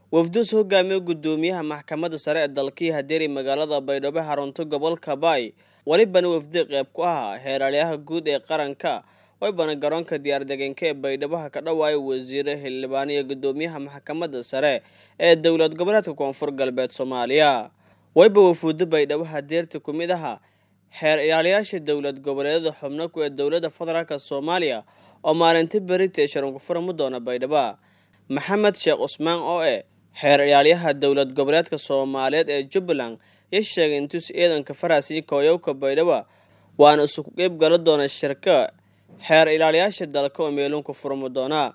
wafduus hogaamiye gudoomiyaha maxkamadda sare ee dalkii hadeeri magaalada baydhabo xarunta gobolka baay welibana wafdi qayb ku ahaa heeraalyaha guud ee qaranka waybana garoonka diyaardegeenka ee baydhabo ka dhawaaya wasiire xildhibaan iyo gudoomiyaha maxkamadda sare ee dowlad goboleedka koonfur galbeed soomaaliya wayba wafuudo baydhabo hadeerta ku mid aha xeer ilaaliyaasha dowlad goboleedyada xubno ku ee dowladda federaalk soomaaliya oo maalinta berita ee sharanku furami doona baydhabo maxamed sheekh cusmaan oo eh xeer ilaalyaha dowlad goboleedka soomaaliyeed ee jubbaland ya sheegay intuus ciidanka farasi kooyowka baydhabo waana isuku qeyb gala doona shirka xeer ilaaliyaasha dalka oo meelunka furmi doonaa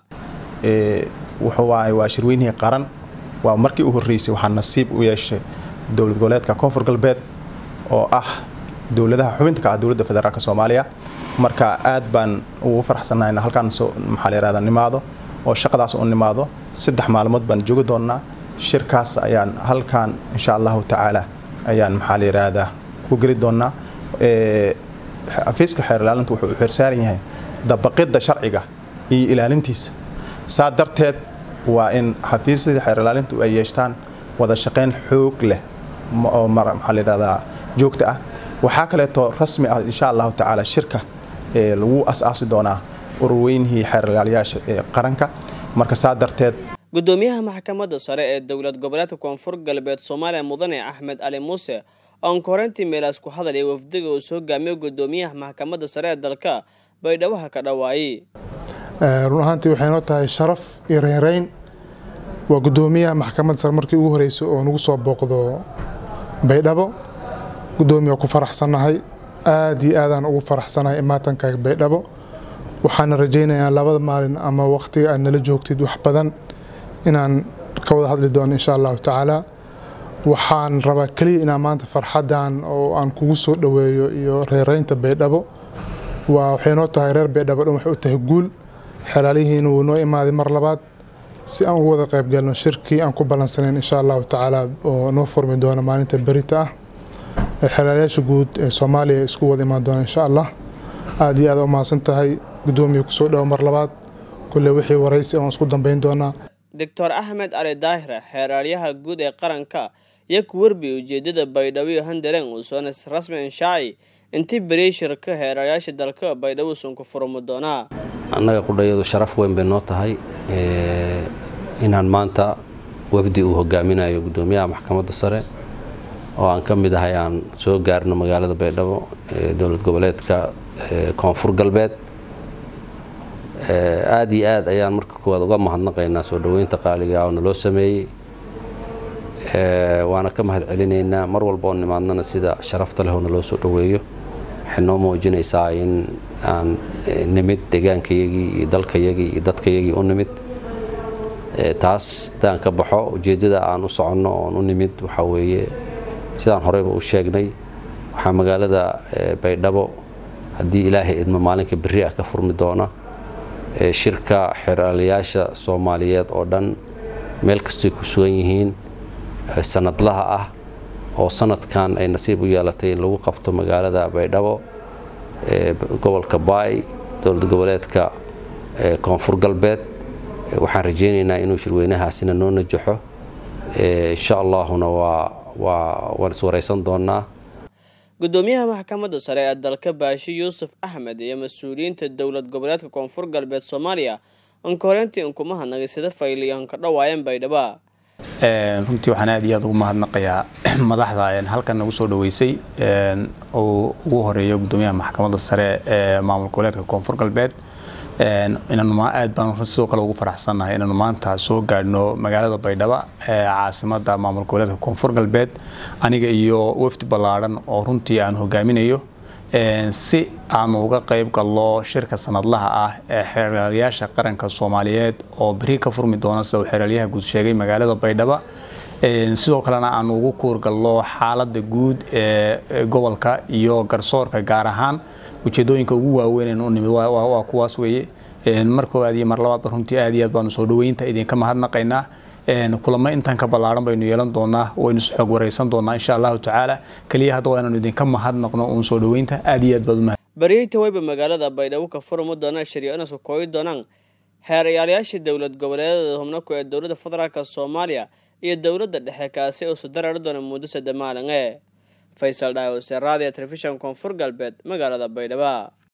wuxuu waay waa shirweynihii qaran waa markii u horreysay waxaa nasiib u yeeshay dowlad goboleedka koonfur galbeed oo ah dowladaha xubinta ka ah dowladda federaalk soomaaliya marka aad baan ugu faraxsannahay in halkaan maxaa la yihahda nimaado oo shaqadaas u nimaado saddex maalmood baan joogi doonnaa shirkaas ayaan halkaan insha allahu tacaala ayaan maxaa la yidhaahdaa ku geli doonnaa xafiiska xeer ilaalinta wuxuu u xeersaaran yahay dabaqidda sharciga iyo ilaalintiisa saa darteed waa in xafiisyadii xeer ilaalintu ay yeeshtaan wada shaqayn xoog leh oo maxaa la yidhahdaa joogta ah waxaa kaleeto rasmi ah insha allahu tacaala shirka lagu as-aasi doonaa ururweynihii xeer ilaaliyaasha ee qaranka marka saa darteed gudoomiyaha maxkamadda sare ee dowlad goboleedka koonfur galbeed soomaaliya mudane axmed cali muuse oon koreyntii meelaas ku hadalaya wafdiga uu soo hogaamiyo gudoomiyaha maxkamadda sare ee dalka baydhabaha ka dhawaayey run ahaantii waxay noo tahay sharaf iyo reynreyn waa gudoomiyaha maxkamadda sare markii ugu horreysay oo nagu soo booqdo baydhabo gudoomiya ku faraxsannahay aad iyo aadaan ugu faraxsanahay imaatanka baydhabo waxaana rajaynayaa labada maalin ama waqtiga aad nala joogtid wax badan inaan ka wada hadli doono insha allahu tacaala waxaan rabaa keliya inaan maanta farxadan oo aan kugu soo dhoweeyo iyo reereynta baydhabo waa waxay noo tahay reer baydhabo dhan waxay u tahay guul xelaalihiina wuu noo imaaday mar labaad si aan ugu wada qaybgalno shirkii aan ku ballansanayn insha allahu tacaala oo noo furmi doona maalinta berita ah xelaalayaasha guud ee soomaaliya isku wada imaan doona insha allah aada iyo aad u mahadsan tahay gudoomiya kusoo dhawo mar labaad kulle wixii waraysi oon isku dambeyn doonaa doctor axmed cali daahira xeeraalyaha guud ee qaranka iyo ku werbi ujeedada baydhabo iyo handaleen uu soonas rasmi inshaaci intii beriyey shirka xeeraalyaasha dalka baydhabo sunku furmi doonaa annaga qudhayadu sharaf weyn bay noo tahay inaan maanta wafdi uu hogaaminayo gudoomiyaha maxkamadda sare oo aan ka mid ahay aan soo gaarno magaalada baydhabo ee dowlad goboleedka koonfur galbeed aada iyo aad ayaan marka koowaad uga mahadnaqaynaa soo dhoweynta qaaliga oo naloo sameeyey waana ka mahad celinaynaa mar walba oo nimaadnana sida sharafta leh oo naloo soo dhoweeyo waxay noo muujinaysaa in aan nimid degaankayagii iyo dalkayagii iyo dadkayagii u nimid taas haddaan ka baxo ujeeddada aan u soconno oon u nimid waxaa weeye sidaan horeyba u sheegnay waxaa magaalada baydhabo haddii ilaahay idmo maalinka berri ah ka furmi doona shirka xeraalayaasha soomaaliyeed oo dhan meel kastoy ku sugan yihiin sanadlaha ah oo sanadkan ay nasiib u yeelatay in lagu qabto magaalada baydhabo gobolka baay dowlad goboleedka koonfur galbeed waxaan rajaynaynaa inuu shirweynahaasina noo najaxo insha allaahuna waa waan iswaraysan doonaa gudoomiyaha maxkamadda sare ee dalka baashi yuusuf axmed iyo mas-uuliyiinta dowlad goboleedka koonfur galbeed soomaaliya anka horeyntii inkuma hadnagay sida fayliyan ka dhawaayeen baydhaba runtii waxaan aad iyo aad ugu mahadnaqayaa madaxda halkan nagu soo dhoweysay oo ugu horeeya gudoomiyaha maxkamadda sare ee maamul goboleedka koonfur galbeed inaanu aad baan sidoo kale ugu faraxsannahay inaanu maanta soo gaadhno magaalada baydhabo ee caasimada maamul goboleedka koonfur galbeed aniga iyo wafdi ballaadhan oo runtii aan hogaaminayo si aanu uga qayb galno shirka sanadlaha ah ee xeeraalyaasha qaranka soomaaliyeed oo beri ka furmi doona sida uu xeeraalyaha guud sheegay magaalada baydhabo sidoo kalena aanu ugu kuurgalno xaalada guud ee gobolka iyo garsoorka gaar ahaan ujeedooyinka ugu waaweyn u nimid waa kuwaas weeye mar koowaad iyo mar labaadba runtii aad iyo aad baanu soo dhoweynta idinka mahadnaqaynaa kulamo intan ka ballaaran baynu yeelan doonaa waynu isxoog waraysan doonaa insha allahu tacaala keliya hadda waa inaanu idinka mahadnaqno uun soo dhoweynta aad iyo aad baad umahad baryeyta wayba magaalada baydhabo ka furmi doonaa shariicanas kooyi doonaan xeerayaalayaasha dowlad goboleedada xubno ku ee dowladda federaalk soomaaliya iyo dowladda dhexe kaasi oo sudarari doona muddo sadde maalin e faysal dhaawose raadiyo telefishan koonfur galbeed magaalada baydhabo